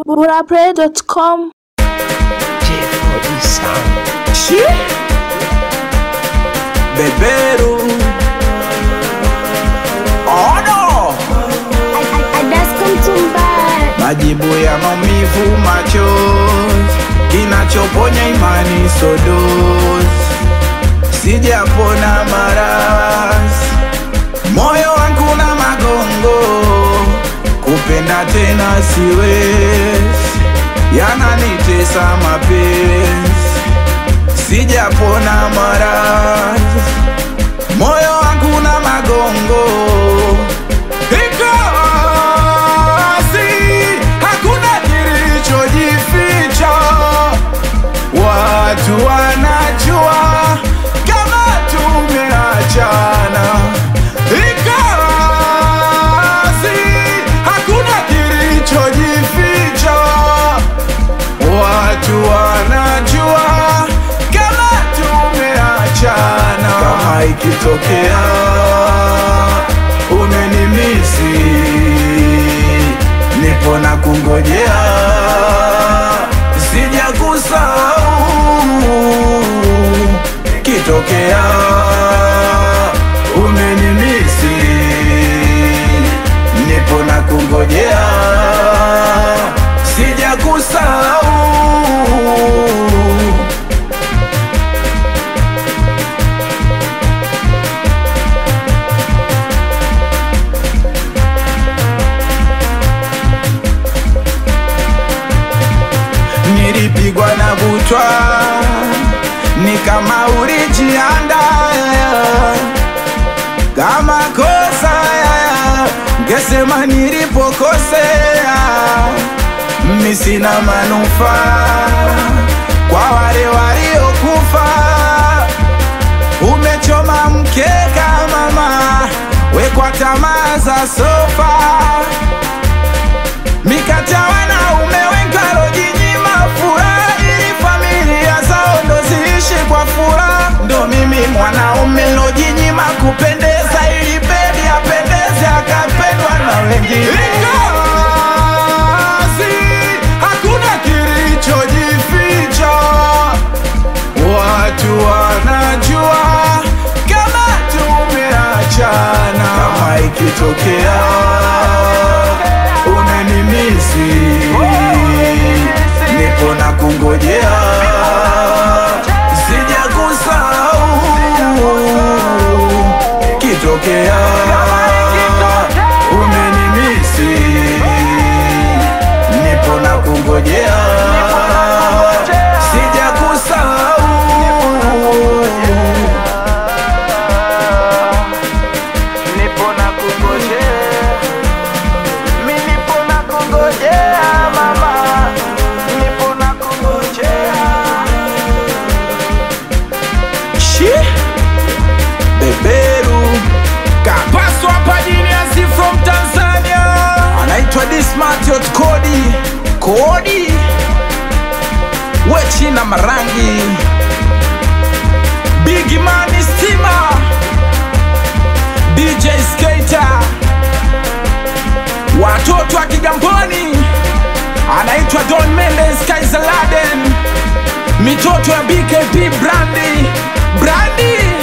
burapray.com J4D Sound. Shi Beberu Ono Majibu ya maumivu machozi Kinachoponya imani sodozi Sijapona maradhi Moyo wangu na magongo Kupenda tena siwezi Yananitesa mapenzi Sijapona maradhi Moyo wangu na magongo Ingawa si hakuna kilichojificha Watu wanajua kama tumeachana Ingawa si hakuna kilichojificha Watu wanajua kama tumeachana Kama ikitokea umenimisi Nipo na kungojea sijakusahau kitokea umenimisi nipo na kungojea sijakusahau nilipigwa na butwa ni kama ulijianda kama kosa ngesema nilipokosea mi sina manufaa kwa wale waliokufa umechoma mkeka mama wekwa tamaa za sofa mikata wanaume wengi walojinyima furaha ili familia zao ndo ziishi kwa furaha ndo mimi mwanaume lojinyima kupendeza ili bebi apendeze akapendwa na wengine Ingawazi, hakuna kilichojificha watu wanajua kama tumeachana kama ikitokea unanimisi nipo na kungojea sijakusahau kitokea umenimisi nipo na kungojea sijakusahau nipo na kungojea mi nipo na kungojea mama nipo na kungojea shi beberu kapaswa hapa jiniasi from tanzania anaitwa dismatiot kodi kodi wechina marangi bigimani stima dj skater watoto wa Kigamboni anaitwa Don Mendes Kaisaladen, mitoto ya BKP Brandi Brandi